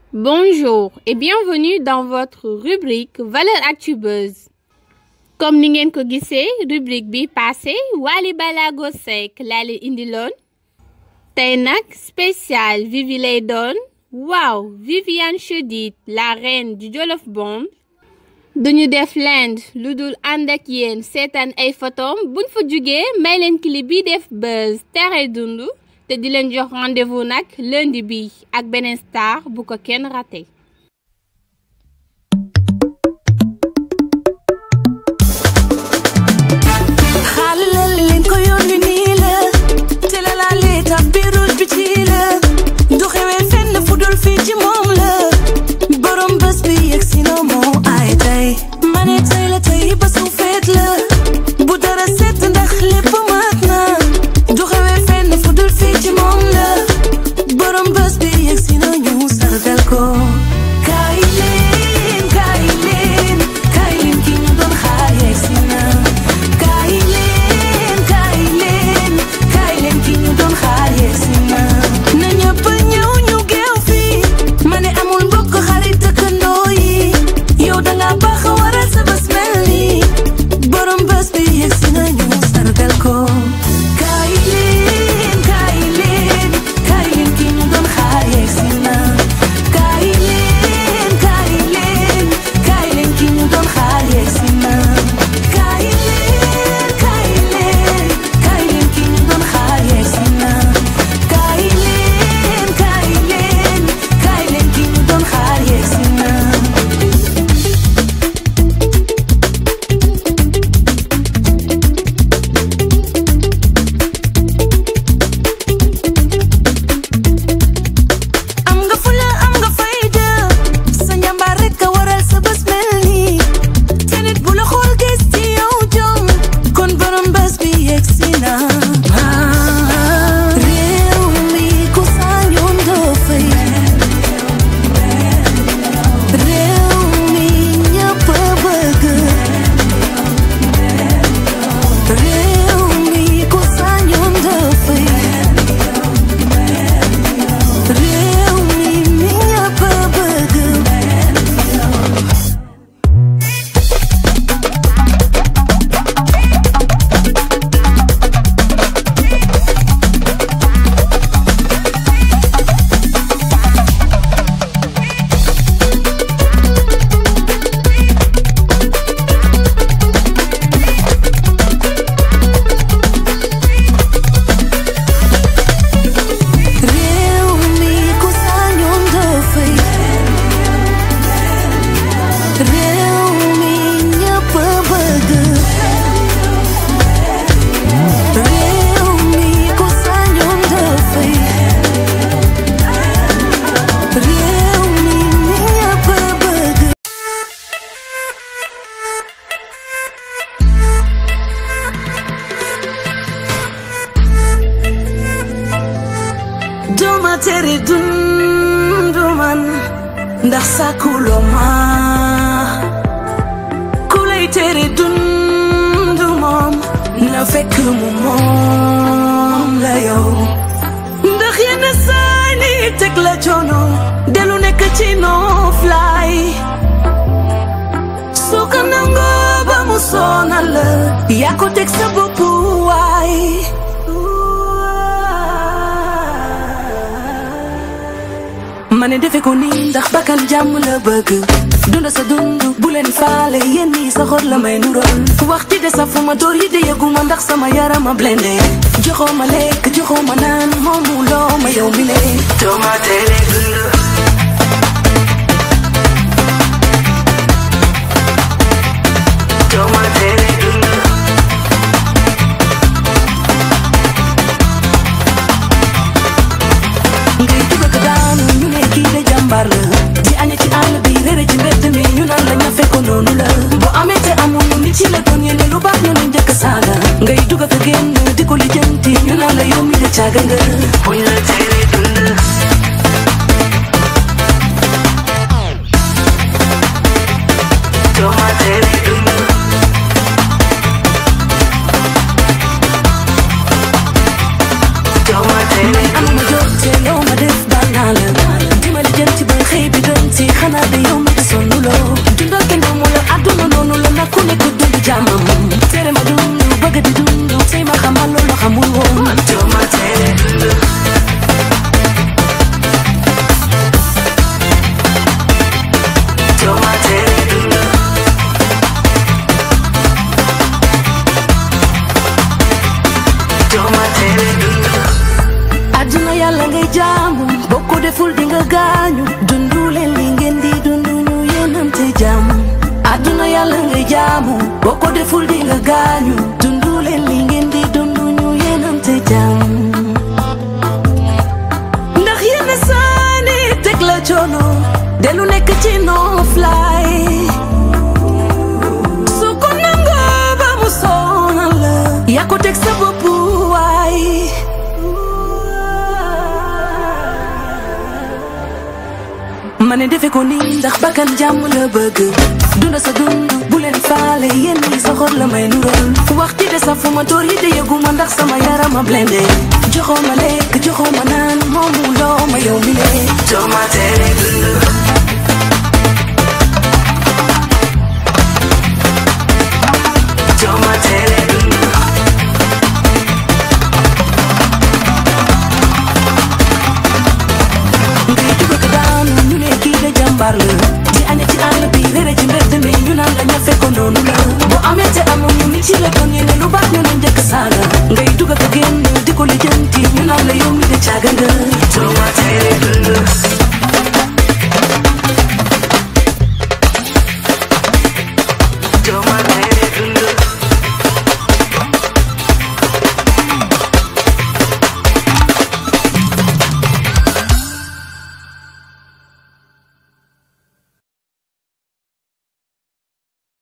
Bonjour et bienvenue dans votre rubrique Valeurs Actu Buzz. comme ni ngeen ko gisee rubrique bi passé Wally Ballago Seck laa leen indiloon tey nag spécial Vivi lay doon waaw Viviane Chidid la reine du Jolof Bomb duñu def lend lu dul ànd ak yéen seetaan ay photom buñ fa jugee may leen clip bi def buzz tere dundu te di leen jox rendez-vous nag lundi bi ak beneen star bu ko kenn raté xaalal leen ko yónni nii la te la laa lee tax biirul bi ci la du xewee fenn fu dul fii ci moom la borom bés bi yegg si na moo ay tey ma ne tey la tey bésu feet la bu dara set ndax lépp mat na du xewee fenn fu dul fii ci moom la borom bés bi yegg si na ñu sargal ko kaay leen kaay leen kaay leen ki ñu doon xaar yegg si na kaay leen kaay leen kaay leen ki ñu doon xaar yegsi na na ñëpp ñëw ñu geew fii ma ne amul mbokk xarit dëkkandoo yi yow danga baax waral sa bés mel nii borom bés bi yegsi na ñu sargal ko kaay leen kaay leen kaay leen ki ñu doon xaar yegsi na kaay leen kaay leen kaay leen ki ñu doon xaar yegsi na kaay leen kaay leen kaay leen ki ñu doon xaar yegsi na kaay leen kaay leen kaay leen ki ñu doon xaar yegsi na am nga fula am nga fayda sa njàmbaar rekk a waral sa bés mel nii te nit bu la xool gis ci yow jom kon borom bés bi yegg si na réew mi ku sañoon doo fay réew mi ñëpp a bëgg réew mi ku sañoon doo fay réew mi mi ñëpp a bëgg réew mi ku sañoon doo fay réew mi ñëpp a bëgg réew mi ku sañoon doo fay réew mi mi ñëpp a bëgg duma tere dundu man ndax sàkkuloo ma ku lay tere dundu moom na fekk mu moom la yow ndax yenn saay ni teg la coono delu nekk ci noflaay soo ko nangoo ba mu sonal la yaa ko teg sa bopp waay ma ne defe ko nii ndax bakkan jàmm la bëgg dunda sa dund bu leen faale yéen ñii sa xor la may nurool wax ci de sa fu ma door yi de yëguma ndax sama yaram a blende joxoo ma lekk joxoo ma naan moomu loo ma yow mi le doo ma tere dund doo ma tere dund ngay dugg ak daanu ñu ne kii de jàmbaar la di aña ci àll bi réere ci mbedd mi ñu naan la ñafe ko noonu la boo amee te amul nit ci la doon yéene lu baax ñu ne njëkk saaga ngay dugg ak génn di ko lijjanti ñu naan la yow mi de caaga nga buñ la tere dund gaañu dundu leen li ngeen di dundu ñu yéenante jàmm àdduna yàlla ngay jaamu boo ko deful di nga gaañu dundu leen li ngeen di dundu ñu yéenante jàmm ndax yenn saani teg la coono delu nekk ci noflaay su ko nangoo ba mu sonal la yaa ko teg sa bopp waay ma ne defe ko nii ndax bakkan jàmm la bëgg dunda sa dund bu leen faale yéen ñi sa xol la may nural wax ci de sa fu ma tóor yi de yëguma ndax sama yaram a blende joxoo ma lekk joxoo ma naan moomu loo ma yow mi le doo ma tere dund doo ma tere dund ngay dugg ak daanu ñu ne kii de jàmbaar la di aña ci àll bi réere ci mbedd mi ñu naan la ñafe ko noonu la bu amee te amul ñu nit ci la doon ñu ne lu baax ñu ne njëkk saaga ngay dugg ak génn di ko lijjanti ñu naan la yow mi de caaga nga doo ma tere dund